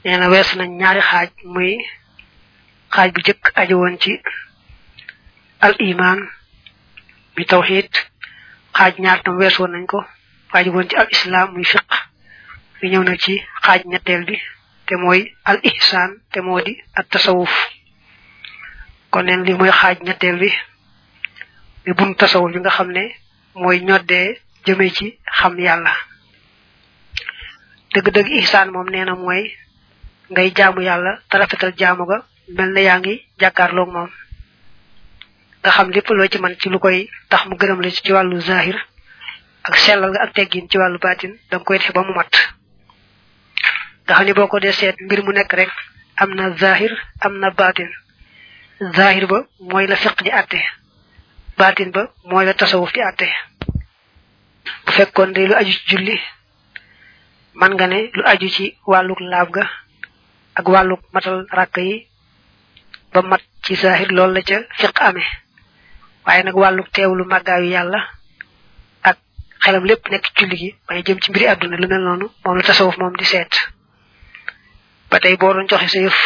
nee na wees nañ ñaari xaaj muy xaaj bu jëkk aju woon ci al iman mi tawxid xaaj ñaar tam wees woon nañ ko aju woon ci al islam muy fiq mi ñëw na ci xaaj ñetteel bi te mooy al ihsan te moo di at tasawuf kon neen li mooy xaaj ñetteel bi mi bun tasawuf bi nga xam ne mooy ñoddee jëme ci xam yàlla dëgg-dëgg ihsaan moom nee na mooy ngay jaamu yàlla te rafetal jaamu ga mel na yaa ngi jàkkaarloog moom nga xam lépp loo ci man ci lu koy tax mu gërëm la ci wàllu zahir ak sellal nga ak teggin ci wàllu baatin danga koy def ba mu mat nga xam ne boo ko dee seet mbir mu nekk rek am na zahir am na baatin zahir ba mooy la fiq di àtte baatin ba mooy la tasawuf di àtte bu fekkoon de lu aju ci julli man nga ne lu aju ci wàlluk laab ga ak wàlluk matal rakk yi ba mat ci zahir loolu la ca fiq amee waaye nag wàlluk teewlu màggaayu yàlla ak xelam lépp nekk julli gi may jëm ci mbiri àdduna lu mel noonu moom la tasawuf moom di seet ba tey boo doon joxe sa yëf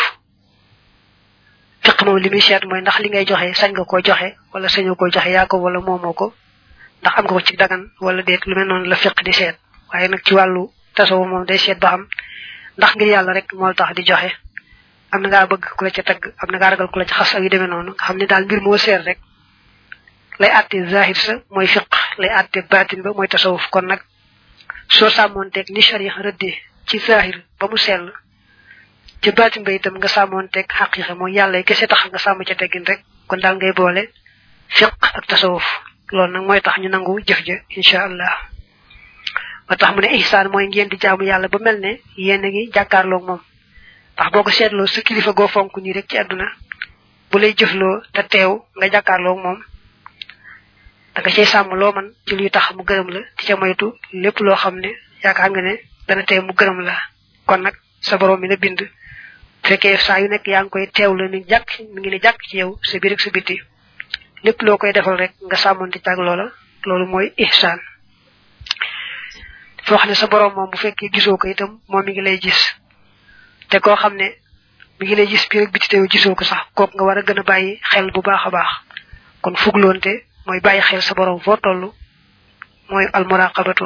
fiq moom li muy seet mooy ndax li ngay joxe sañ nga koo joxe wala sañoo koo joxe yaa ko wala moomoo ko ndax am nga ko ci dagan wala déet lu mel noonu la fiq di seet waaye nag ci wàllu tasawuf moom day seet ba xam ndax ngir yàlla rek moo tax di joxe am na ngaa bëgg ku la ca tagg am na ngaa ragal ku la ca xas ak yu demee noonu nga xam ne daal mbir moo seet rek lay àtte zahir sa mooy fiq lay àtte baatin ba mooy tasawuf kon nag soo sàmmoonteeg ni sharia rëddee ci zahir ba mu sell ci baatin ba itam nga sàmmoonteeg xaqiiqa mooy yàlla yi kese tax nga sàmm ca teggin rek kon daal ngay boole fiq ak tasawuf loolu nag mooy tax ñu nangu jëf ja incha allah ba tax mu ne ihsaan mooy ngeen di jaamu yàlla ba mel ne yéen a ngi jàkkaarloog moom ndax boo ko seetloo sa kilifa goo fonk nii rek ci àdduna bu lay jëfloo te teew nga jàkkaarloog moom da nga cay sàmm loo man ci luy tax mu gërëm la di ca moytu lépp loo xam ne yaakaar nga ne dana teew mu gërëm la kon nag sa borom mi na bind fekkee saa yu nekk yaa ngi koy teew la ni jàkk mi ngi ne jàkk ci yow sa biir ak sa biti lépp loo koy defal rek nga sàmmonte càg loola loolu mooy ihsaan foo xam ne sa borom moom bu fekkee gisoo ko itam moom mi ngi lay gis te koo xam ne mi ngi lay gis biir ak biti te gisoo ko sax kooku nga war a gën a bàyyi xel bu baax a baax kon fugloonte mooy bàyyi xel sa borom foo toll mooy almuraqabatu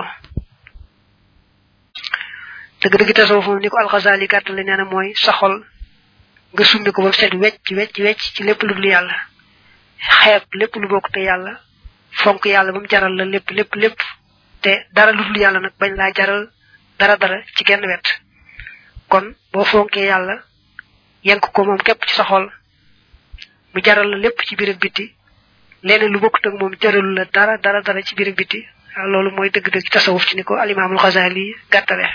dëgg-dëgg tasawuf moom ni ko alxasaali gàttale nee na mooy sa xol nga summi ko ba set wecc wecc wecc ci lépp lu dul yàlla xeeb lépp lu bokk te yàlla fonk yàlla ba mu jaral la lépp lépp lépp te dara lu dul yàlla nag bañ laa jaral dara dara ci genn wet kon boo fonkee yàlla yenk ko moom képp ci sa xol mu jaral la lépp ci biir ak biti leneen lu bokkut ak moom jaralu la dara dara dara ci biir ak biti loolu mooy dëgg-dëgg tasawuf ci ni ko alimaamul xasaali gàttale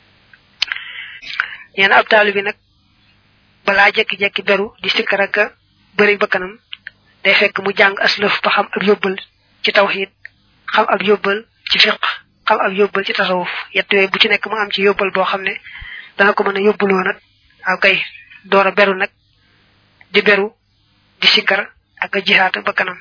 nee na ab taali bi nag balaa jekki-jekki beru di sikkar ak bëri bakkanam day fekk mu jàng aslëf ba xam ab yóbbal ci tawxiid xam ab yóbbal ci fiq xam ab yóbbal ci tasawuf yett yooyu bu ci nekk mu am ci yóbbal boo xam ne dana ko mën a yóbbuloo nag aw kay door a beru nag di beru di sikkar ak a jihaata bakkanam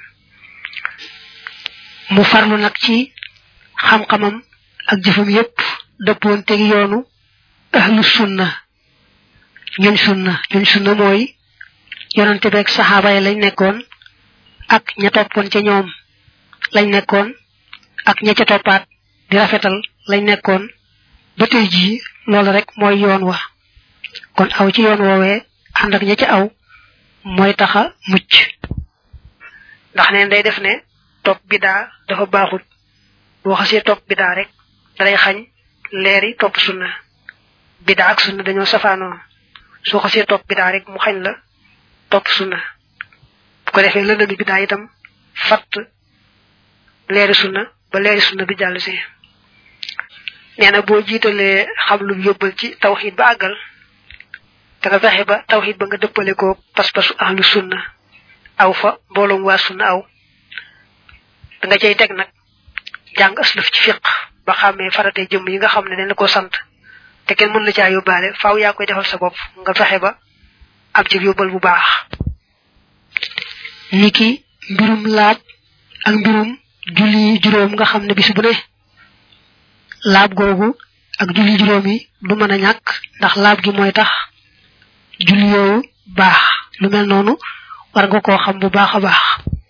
mu farlu nag ci xam-xamam ak jëfam yépp dëppoon teg yoonu ahlu sunna ñun sunna ñun sunna mooy yonante beeg saxaaba yi lañ nekkoon ak ña toppoon ca ñoom lañ nekkoon ak ña ca toppaat di rafetal lañ nekkoon ba tey jii loolu rek mooy yoon wa kon aw ci yoon woowee ànd ak ña ca aw mooy taxa mucc ndax neen day def ne topp bidaa dafa baaxut boo xasee topp bidaa rek dalay xañ leeri topp sunna bidaa ak sunna dañoo safaanoo soo xasee topp bidaa rek mu xañ la topp sunna bu ko defee lëndami bidaa itam fatt leeri sunna ba leeri sunna bi jàll si nee na boo jiitalee xam lu yóbbal ci tawxiid ba àggal te nga fexe ba tawxiid ba nga dëppale ko pas-pasu ahlu sunna aw fa mbooloom waa sunna aw da nga cay teg nag jàng aslëf ci fiq ba xàmmee farate jëmm yi nga xam ne dañ la ko sant te kenn mën la caa yóbbaale faaw yaa koy defal sa bopp nga fexe ba am ci yóbbal bu baax niki mbirum laab ak mbirum julli juróom nga xam ne bis bu ne laab googu ak julli juróom yi du mën a ñàkk ndax laab gi mooy tax julli yooyu baax lu mel noonu war nga koo xam bu baax a baax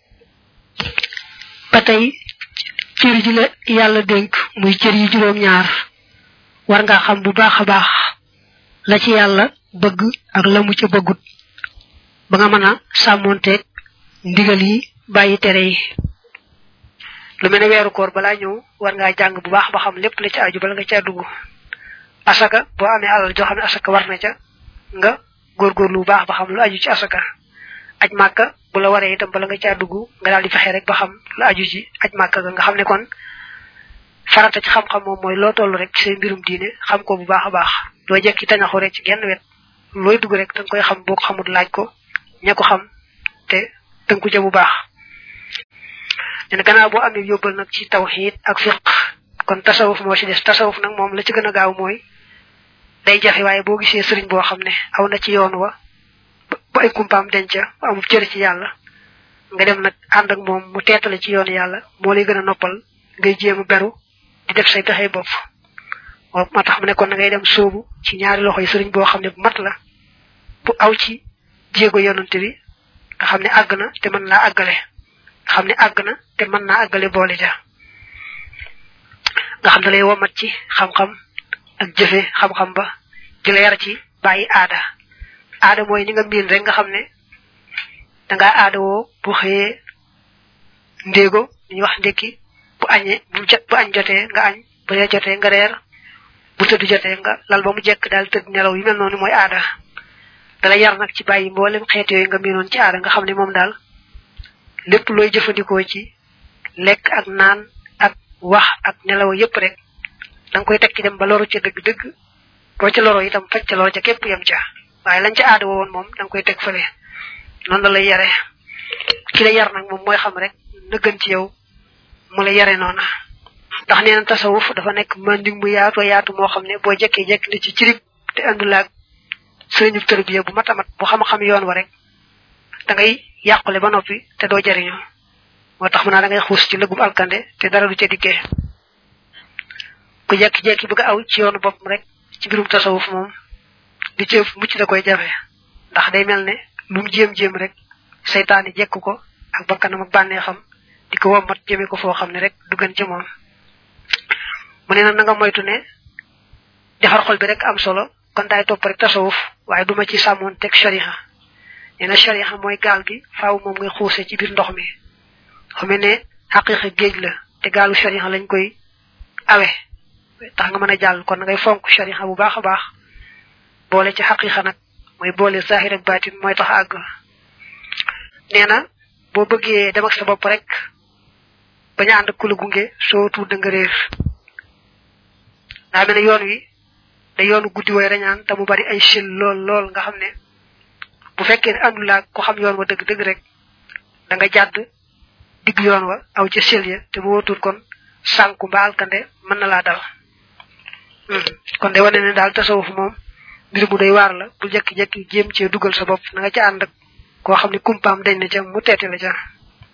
ba tey cër ji la yàlla dénk muy cër yi juróom ñaar war nga xam bu baax a baax la ci yàlla bëgg ak la mu ca bëggut ba nga mën a sàmmonteeg ndigal yi bàyyi tere yi lu mel ne weeru koor balaa ñëw war ngaa jàng bu baax ba xam lépp la ci aju bala nga caa dugg asaka boo amee alal joo xam ne asaka war na ca nga góorgóorlu bu baax ba xam lu aju ci asaka aj màkka bu la waree itam bala nga caa dugg nga daal di fexe rek ba xam lu aju ci aj màkka ga nga xam ne kon farata ci xam-xam moom mooy loo toll rek ci say mbirum diine xam ko bu baax a baax doo jekki tañaxu rek ci genn wet looy dugg rek danga koy xam boo ko xamul laaj ko ña ko xam te tënku ca bu baax nen gannaaw boo amee yóbbal nag ci tawxiid ak fiq kon tasawuf moo ci des tasawuf nag moom la ci gën a gaaw mooy day jafe waaye boo gisee sëriñ boo xam ne aw na ci yoon wa ba ay kumpaam denca ba amul cër ci yàlla nga dem nag ànd ak moom mu teetale ci yoon yàlla moo lay gën a noppal ngay jéem a beru di def say pexe bopp waaw moo tax mu ne kon na ngay dem sóobu ci ñaari loxo yi sëriñ boo xam ne bu mat la bu aw ci jéego yonante bi nga xam ne àgg na te mën naa àggale nga xam ne àgg na te mën naa àggale boole ja nga xam ne lay womat ci xam-xam ak jëfe xam-xam ba di la yar ci bàyyi aada aada mooy ni nga miin rek nga xam ne dangaa aada woo bu xëyee ndéego ñu wax ndékki bu añee bu jot bu añ jotee nga añ bu reer jotee nga reer bu tëdd jotee nga lal ba mu jekk daal tëdd nelaw yu mel noonu mooy aada dala yar nag ci bàyyi mboolem xeet yooyu nga miinoon ci aada nga xam ne moom daal lépp looy jëfandikoo ci lekk ak naan ak wax ak nelaw yépp rek da nga koy teg ci dem ba loru ca dëgg-dëgg boo ca loro itam faj ca loro ca képp yem ca waaye lañ ca aada woon moom da nga koy teg fële noonu la lay yare ki la yar nag moom mooy xam rek na gën ci yow mu la yare noona ndax nee na tasawuf dafa nekk manding mu yaatu yaatu moo xam ne boo jekkee jekk ni ci cirib te andulaag sëriñu tërbiya bu matamat bu xam-xam yoon wa rek da ngay yàqule ba noppi te doo jariñu moo tax mu naa da ngay xuus ci lëgum alkande te dara du ca dikkee ku jekki-jekki bëgg aw ci yoonu boppam rek ci birum tasawuf moom di ci mucc da koy jafe ndax day mel ne lu mu jéem-jéem rek seytaani jekk ko ak bakkanam ak bànnee xam di ko wommat jëme ko foo xam ne rek du gën ci moom mu ne nag na nga moytu ne defar xol bi rek am solo kon daay topp rek tasawuf waaye duma ci sàmmoon teg shariha nee na shariha mooy gaal gi faaw moom ngay xuuse ci biir ndox mi xame ne xaqiqa géej la te gaalu shariha lañ koy awe tax nga mën a jàll kon ngay fonk shariha bu baax a baax boole ci xaqiqa nag mooy boole zahir ak baatin mooy tax àgg nee na boo bëggee dem ak sa bopp rek bañ a ànd ak ku la gunge soo tuut da nga réer daa mel ne yoon wi da yoonu guddi way rañaan te mu bari ay sil lool lool nga xam ne bu fekkee ne àndulaa ko xam yoon wa dëgg dëgg rek da nga jàdd digg yoon wa aw ca sil ya te bu wóotul kon sànku mbaa alkande mën na laa dal kon day wane ne daal tasawuf moom mbir mu day waar la bu jekki-jekki jéem cee dugal sa bopp na nga ca ànd ak koo xam ne kumpaam dañ na ca mu teete la ca